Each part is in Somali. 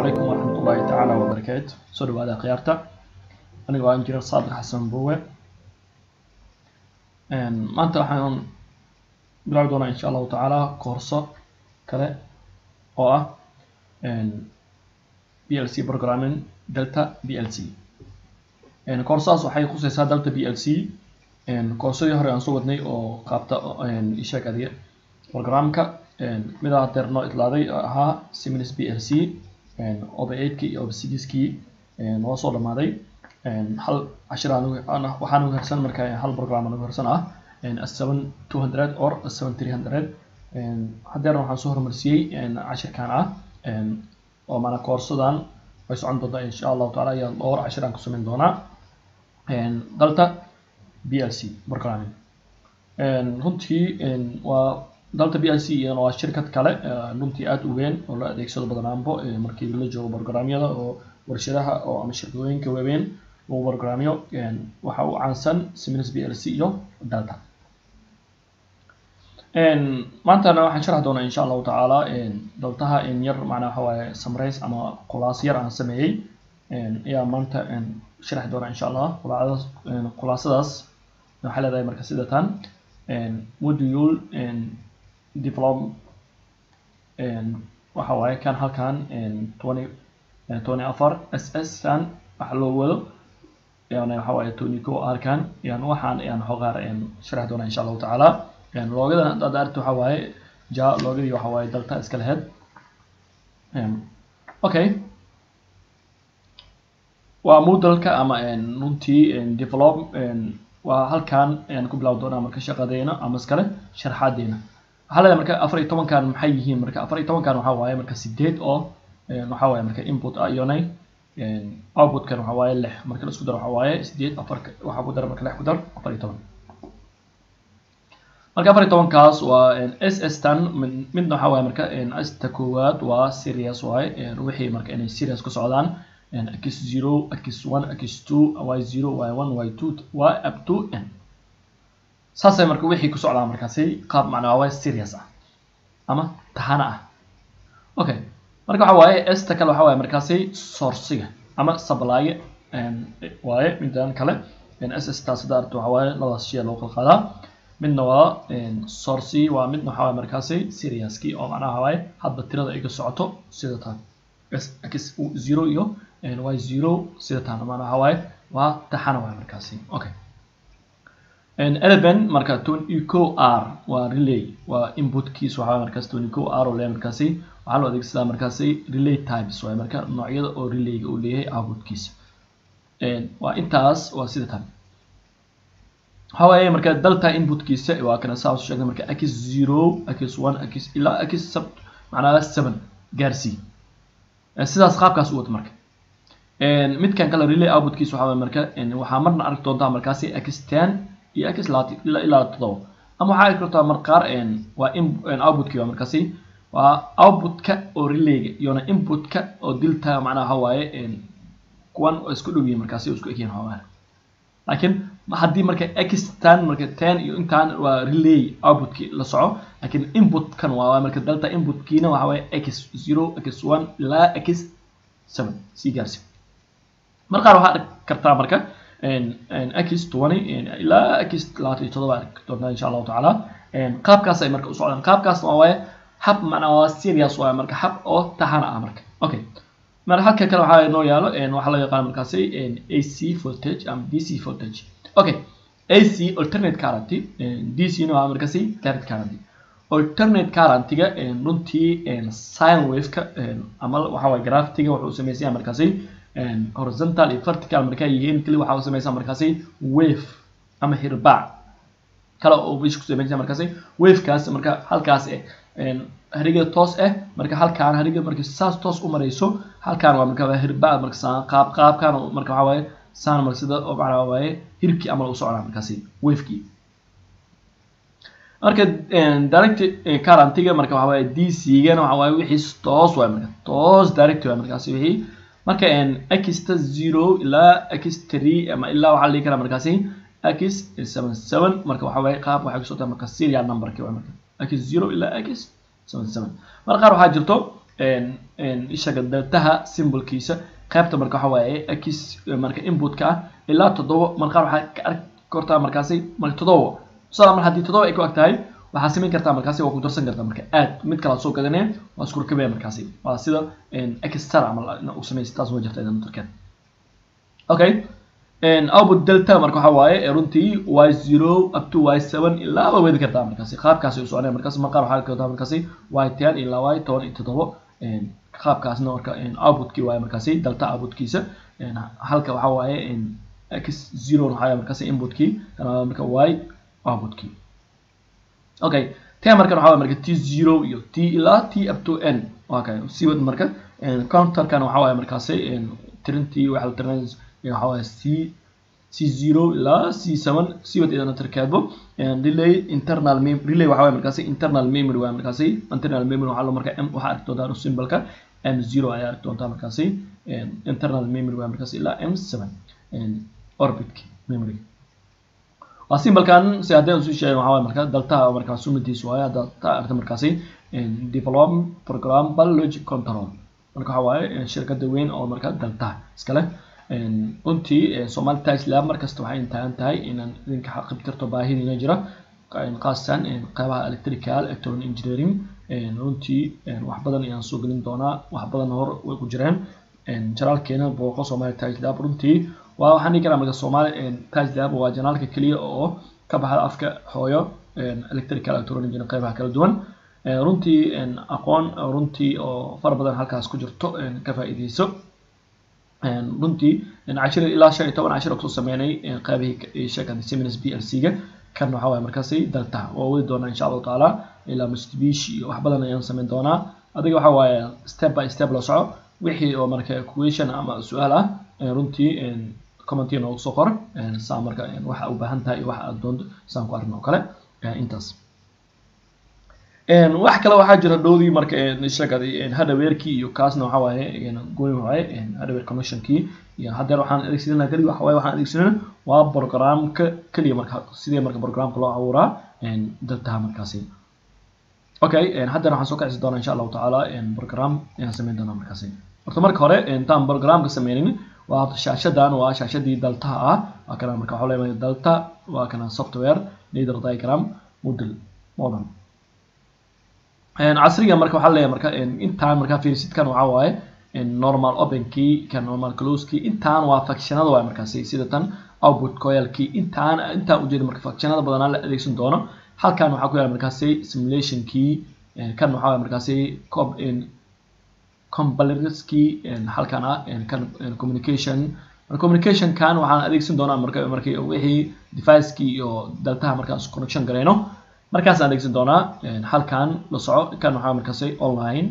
calaykum waraxmatullaahi tacaala wabarakaatu soo dhawaada khiyaarta aniga waa injineer saadiq xasan bowe maanta waxaan bilaabi doonaa insha allahu tacaala koorso kale oo ah b l c programming delta b l c koorsadaas waxay khuseysaa delta b l c koorsadii hore aan soo wadnay oo qaabta isheeg adiga programka midaa hadeer noo itlaaday ahaa similis b l c oba eigtkii iyo oba sigiskii noo soo dhamaaday hal cashir waxaan ugu hersan marka hal program aan ugu hersan ah seven two hundred or seven three hundred hadeerna waxaan soo hormarsiyey cashirkan ah oo maana koorsadan way socon doontaa insha allahu taala ayaa dhowr cashir aan ku samayn doonaa dalta b l c programming runtii waa dalta b l c iyana waa shirkad kale runtii aada u weyn oo la adeegsado badanaanbo markii la joogo programyada oo warshadaha oo ama shirkadooyinka waaweyn lagu programyo waxa u caansan similis b l c iyo dalta maantana waxaan sharxi doonaa insha allahu tacaala daltaha in yar macnaa waxa waaye samrays ama khulaas yar aan sameeyey ayaa maanta sharxi doonaa insha allah khulaasadaas khulaasadaas waxay leedahay marka sida tan module develop waxa waaye kan halkan twenty twenty afar s s kan waxa loo wado yani waxa waaye twenty ko arkan yani waxaan ayaan xogaar sharxi doonaa insha allahu tacaala loogadan haddaad aragti waxa waaye ja loogadii waxa waaye dalta iska laheyd okay waa moodalka ama runtii develop waa halkan ayaan ku bilaabi doonaa marka shaqadeena ama iskale sharxaadeena waxaa leedahay marka afar iyo tobankan maxay yihiin marka afar iyo tobankan waxaa waaye marka sideed oo waxaa waaye marka input ah iyonay outputkan waxaa waaye lix marka la isku daro waxaa waaye sideed afar waxaa ku dara marka lix ku dar afar iyo toban marka afar iyo tobankaas waa s s tan midna waxaa waaye marka sta koowaad waa serious waaye wixii marka inay serious ku socdaan x zero x one x two y zero y one y two y up to n saasay marka wixii ku socdaa markaasi qaab macnaa waa serious ah ama tahana ah okay marka waxa waaye esta kale waxa waaye markaasi sourciga ama supply waaye midan kale s s taas hadda aragto waxa waaye labadaas shay loo kala qaadaa midna waa sourci waa midna waxa waaye markaasi seriouskii oo macnaha waxa waaye hadba tirada ay ka socoto sida tan x zero iyo y zero sida tan macnaha waxa waaye waa taxana waaye markaasi okay eleven marka twenty co r waa relay waa inputkiis waxaa markaas twenty co r oo leeyahay markaasi waxaa loo adeegsadaa markaasi relay types waaye marka noocyada oo relayga uu leeyahay outputkiisa waa intaas waa sida tan waxaa waaye marka dalta inputkiisa waa kana saa sheegnay marka x zero x one x ilaa x sub macnaha seven gaarsii sidaas qaabkaas u wata marka midkan kale relay outputkiisa waxaa waaye marka waxaa marna arki doontaa markaasi x ten iyo x laati ilaa ilaa todoba ama waxaa arki kartaa mar qaar waa in outputkii waa markaasi waa outputka oo relayga iyona inputka oo dilta macnaha waxa waaye kuwan oo isku dhow yihiin markaasi oo isku egyihiin waxaa laakiin haddii marka x tan marka ten iyo intaan waa relay outputkii la soco laakiin inputkan waa marka delta inputkiina waxa waaye x zero x one ilaa x seven sii gaarsi mar qaar waxaa arki kartaa marka x twenty ilaa x labaatan iyo todoba arki doontaa insha allahu tacaala qaabkaas ay marka u socdaan qaabkaasna waa waaye hab macnaa waa serious waaye marka hab oo taxana ah marka okay mar halka kale waxaa noo yaalo waxaa loo yaqaan markaasi ac voltage ama dc voltage okay ac alternate current dc na waa markaasi direct current alternate currentiga runtii sine wave-ka ama waxa waaye graftiga wuxuu sameysaya markaasi horizontal iyo vertical markay yihiin keli waxaa sameysaa markaasi wave ama hirbaac kale oo meesha ku sameysa markaasi wavekaas marka halkaas hariga toos ah marka halkaan hariga marka saas toos u marayso halkaan waa marka hirbaac marka saan qaab qaabkaan marka waxaa waaye saan marka sida oo macnaa waaye hirkii amal u socdaa markaasi wavekii marka direct currentiga marka waxaa waaye dc-gana waxaa waaye wixii toos waaye marka toos direct waaye markaasi wixii marka xta zero ilaa x three ama ilaa waxaa la dhihi karaa markaasi x seven seven marka waxa waaye qaab waxay ku socotaa marka serial numberki waa marka x zero ilaa x seven seven marka qaar waxaa jirto ishaga deltaha symbolkiisa qaybta marka waxa waaye x marka inputka ah ilaa toddoba markaa waxaa ka arki kartaa markaasi marka toddoba tusaale mar haddii toddoba ay ku ag tahay waxaa samayn kartaa markaasi waa ku darsan kartaa marka aad mid kala soo gadanaya waa isku rakabaya markaasi waa sida extra camal u samaysa taas waa jirta idan darkeed okay output delta marka waxa waaye runtii y zero up to y seven ilaa waa weedi kartaa markaasi qaabkaasi u soconaya markaasi marqaar waxaa kartaa markaasi y ten ilaa y toban iyo toddoba qaabkaasna marka outputkii waaye markaasi delta outputkiisa halka waxa waaye x zero waxaa markaasi inputkii kana marka y outputkii okay t markan waxaa marka t zero iyo t ilaa t up to n okay siwad marka counterkan waxaa waaye markaasi tirintii waxa la tirinaya waxaa waaye c c zero ilaa c seven siwad idana tirkeedbo relay internal mem relay waxaa waaye markaasi internal memory waaye markaasi internal memory waxaa loo marka m waxaa arki doontaa symbolka m zero ayaa arki doontaa markaasi internal memory waaye markaasi ilaa m seven orbitki memory waa symbolkan si haddii soo sheegay waxaa waaye marka daltaha markaa sunnadiisu waaye hadda ta arta markaasi develop programmable logic control marka waxaa waaye shirkada weyn oo marka daltaha iskale runtii somali tax lab markasta waxay taagan tahay inaan idinka xaqibtirto baahidiina jira khaasatan qeybaha electrical electron engineering runtii wax badan ayaan soo gelin doonaa wax badan hor way ku jireen janaalkeena booqo somali tax lab runtii waa waxaan dhihi karaa marka somali tax lab waa janaalka keliya oo ka baxda afka hooyo electrical electron engineering qeybaha kala duwan runtii aqoon runtii oo fara badan halkaas ku jirto ka faa'iideyso runtii cashir ilaa shan iyo toban cashir kusoo sameynay qaybihii sheekada seminars b l c ga kan waxaa waaye markaasi dalta waa wadi doonaa insha allahu tacaala ilaa mitsubishi iyo wax badan ayaan sameyn doonaa adiga waxaa waaye step by step la soco wixii oo marka question ama su-aal ah runtii commentii noogu soo qor saa marka waxa u baahan tahay iyo waxa aad doonto saan ku arrin oo kale intaas wax kale waxaa jira dhowdii marka sheekadii hardwarekii iyo kaasna waxa waaye gooni waaye hardware connectionkii iyo haddeer waxaan adeegsanaa kaliya waxa waaye waxaan adeegsanaa waa programka kaliya marka sidee marka programka loo abuuraa daltaha markaasi okay haddeer waxaan soo kacisi doonaa insha allahu tacaala program ayaan sameyn doonaa markaasi horta marka hore intaan programka sameynin waa shaashadan waa shaashadii daltaha ah waa kana marka waxaa leeyahay dalta waa kana software leader diagram model model casriga marka waxaa leeyahay marka intaan markaa fiirsidkan waxaa waaye normal openkii kan normal closekii intaan waa factionada waaye markaasi sida tan output coilkii intaan intaan ujeeda marka factionada badanaa la adeegsan doono halkan waxaa ku yaala markaasi simulationkii kan waxaa waaye markaasi compilerskii halkan ah kan communication communication kan waxaan adeegsan doonaa marka markii wixii device-kii iyo daltaha markaan connection gareyno markaas aan adeegsan doonaa halkan la soco kan waxaa markaasi online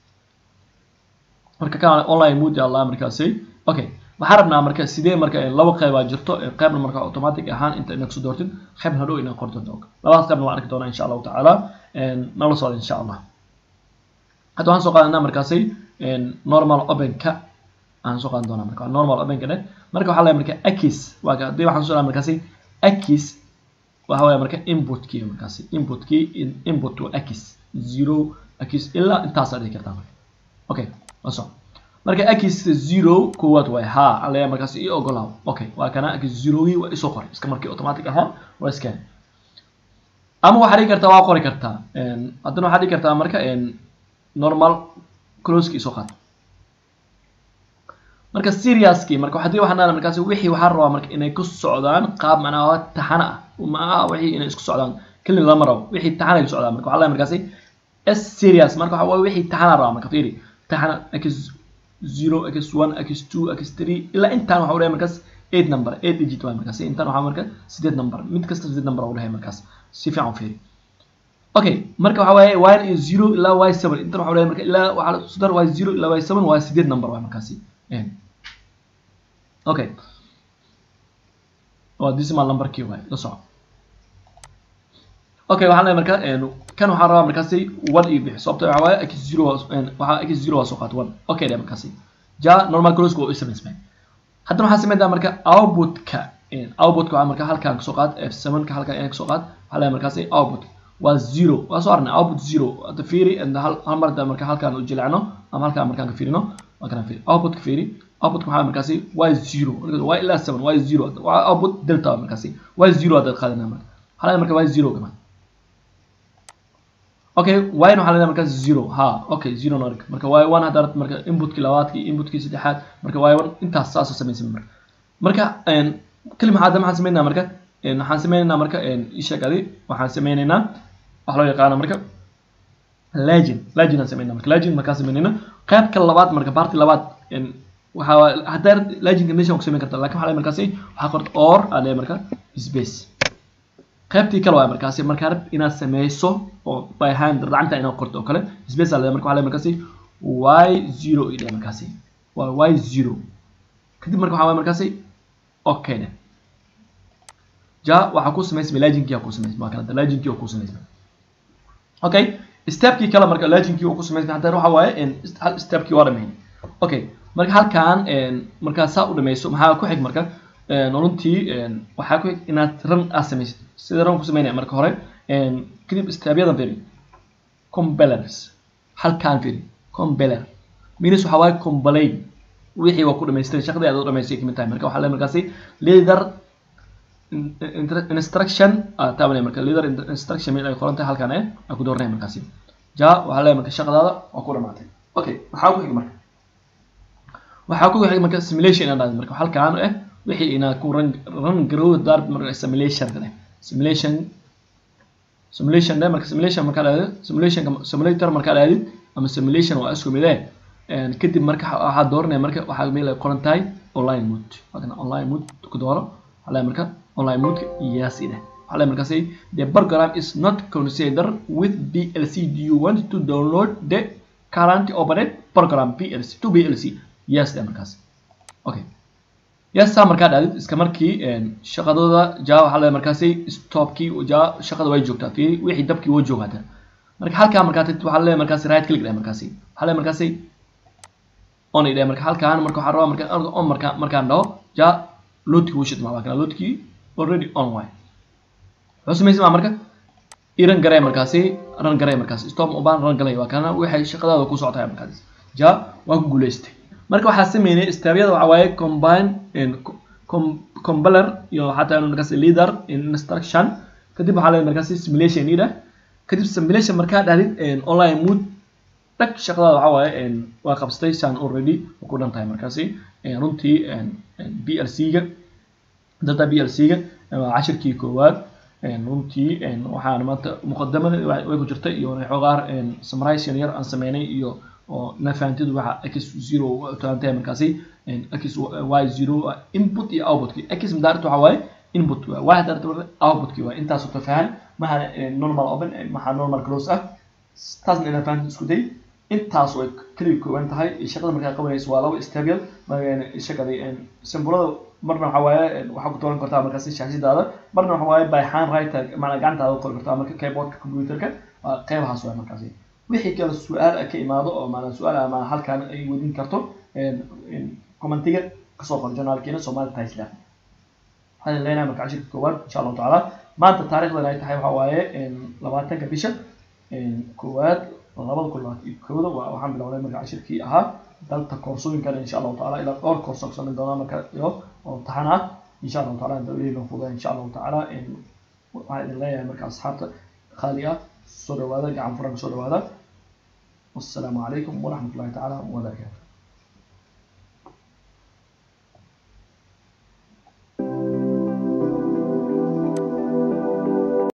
marka kan online mood allah markaasi okay waxaan rabnaa marka sidee marka laba qeybaa jirto qeybna marka automatic ahaan inta inaad kusoo doortid qeybna hadhow inaad qorto labadaas qeybna waan arki doonaa insha allahu tacaala nala socda insha allah hadda waxaan soo qaadanaa markaasi normal openka aan soo qaadan doonaa marka normal openka dheh marka waxaa leeyahay marka akis waa hadii waxaan soo markaasi akis waxa weeye marka inputkii markaasi inputkii input waa x zero x ilaa intaasaa dhihi kartaa marka okay waso marka x zero koowaad waay ha aleeya markaasi ii ogolaaw okay waa kana x zerogii waa isoo qoray iska markii automatic ahaan waa iska ama waxaa dhihi kartaa waa qori kartaa haddana waxaa dhihi kartaa marka normal closeki isoo qaad marka seriouskii marka hadii waxaan dhahnaa markaasi wixii waxaa rabaa marka inay ku socdaan qaab macnaha taxana ah ma aha wixii inay isku socdaan keli lama rabo wixii taxana ku socdaan marka waxaa leeyahay markaasi s serious marka waxa waaye wixii taxana rabaa marka fiiri taxana x zero x one x two x three ilaa intaan waxa leeyahay markaas eight number eight digit waay markaasi intaan waxaa marka sideed number mid kasta sideed number u dhahay markaas si fiican u fiiri okay marka waxa waaye y iyo zero ilaa y seven intaan waxa leeyahay marka ilaa waxaa sudar y zero ilaa y seven waa sideed number waay markaasi okay waa decimal numberkii waay la soco okay waxaan leeyahay marka kan waxaan rabaa markaasi one iyo bix sababta waxa waaye x zero waxaa x zero waa soo qaat one okay dhe markaasi ja normal closeka waa u samaysmay haddana waxaan sameynaa marka outputka outputka waxaa marka halkaan kasoo qaad f seven ka halkaan inaan kasoo qaad waxaa leeyahay markaasi output waa zero waa soo arnay output zero hadda fiiri hal hal mar marka halkaan u jilecno ama halkaan markaan ka fiirino waa kana fiiri outputka fiiri outputka maxaa markaasi y zero y ilaa seven y zero waa output delta markaasi y zero haddaad qaadanaa marka waxaa marka y zero gama okay y na waxaa leedahay markaas zero ha okay zero na marka y one haddaad marka inputkii labaadkii inputkii saddexaad marka y one intaas saasoo samaysan marka marka kelima hadda maxaan sameynaa marka waxaan sameynaynaa marka isheeg adi waxaan sameynaynaa waxa loo yaqaana marka legend legend aan sameynaa marka legend markaan sameynayna qaybka labaad marka party labaad waxaa haddaa legendka meeshan ku sameyn karta lakin waxaa markaasi waxaa qorta or aa leeyahay marka space qaybtii kale waa markaasi markaa rab inaad sameyso oo by hand gacanta inaad qorto oo kale space aa leeyahay marka waxaa leeyahay markaasi y zero i dheh markaasi waa y zero kadib marka waxaa waay markaasi okay dheh ja waxaa ku samaysmay legendkii aa ku samaysmay waa kanada legendkii oo ku samaysmay okay stepkii kale marka legendkii oo ku samaysmay haddana waxa waaye hal stepkii waa dhamayn okay marka halkaan markaa saa u dhamayso maxaa ku xig marka runtii waxaa ku xig inaad run aad samaysid sida run ku samaynaya marka hore kadib stepyadan fiiri compellers halkaan fiiri compeller minus waxaa waaye complain wixii waa ku dhamaystiray shaqadii aad u dhamaystay kamid tahay marka waxaa le markaasi leader instruction taabanaya marka leader instruction mid ay qoran tahay halkaan eh aan ku dooranaya markaasi ja waxaa leeyahay marka shaqadaada waa ku dhamaatay okay maxaa ku xig marka waxaa ku xig marka simulation inaad dhahdo marka halkaan eh wixii inaad ku run run garow daar marka simulation kale simulation simulation de marka simulation markaa dhahdo simulation simulator markaa dhahdid ama simulation waa isku mid eh kadib marka waxaad dooranaya marka waxaa meel ay qoran tahay online mode waa online mode ku dooro waxaa marka online mode yes ide waxaa markaasi the program is not considered with PLC do you want to download the current operate program PLC to PLC yes de markaasi okay yes saa markaa dhadid iska markii shaqadooda ja waxaa leeyahay markaasi stopkii ja shaqada way joogtaa fiiri wixii dabkii woo joogaata marka halkaa markaa tagtid waxaa leeyahay markaasi right click dheh markaasi waxaa leeyahay markaasi on idhe marka halkaan marka waxaa rabaa marka on markaa markaan dhaho ja loadkii wuu shidmaa waa kana loadkii already on way wuxuu samaysamaa marka iran garee markaasi ran garee markaasi stop ubaan ran galay waa kana waxay shaqadaada ku socotaa markaasi ja waa ku guuleystay marka waxaa sameynay stebyada waxaa waaye combine compiler iyo xataa inuu markaasi leader instruction kadib waxaa leeyahay markaasi simulation ida kadib simulation markaa dhahdid online mood dhag shaqadaada waxaa waaye waa qabsatay saan already ku dhan tahay markaasi runtii blc-ga data blc-ga waa cashirkii koowaad runtii waxaan maanta muqadamada way ku jirtay iyo xoogaar summarization yar aan sameynay iyo oo na fahantidu waxa x zero taantahay markaasi x y zero input iyo outputkii x madaarta waxa waaye input waa y daarta outputkii waa intaasoo tafahan maha normal open maha normal close ah taasna inaan fahanti isku day intaas way keliya kooban tahay shaqada markaa qabanayso waa laba stable shaqadii simbolada marna waxa waaye waxaa ku dooran kartaa markaasi shaashadaada marna waxa waaye by hand writer macnaa gacantaada ku qori kartaa marka keyboardka computerka waa qeybahaas waay markaasi wixii kale su-aal ka imaado oo maanaa su-aal ama halkaan ay wadin karto commentiga kasoo qor journaalkeena somali tislab waxaan leenahay marka cashirka koowaad insha allahu tacaala maanta taarikhdan ay tahay waxa waaye labaatanka bisha koowaad labada kun labaatan iyo kooda waa waxaan bilownay marka cashirkii ahaa dalta koorsooyinkana insha allahu tacaala ilaa dhowr koorso ku samayn doonaa marka iyo oo taxan ah insha allahu tacaala inta ilaahi noo fudaa insha allahu tacaala waxaan idin leeyahay marka asxaabta khaali ah soo dhawaada gacan furan soo dhawaada والسلام عليكم ورحمة الله تعالى وبركاته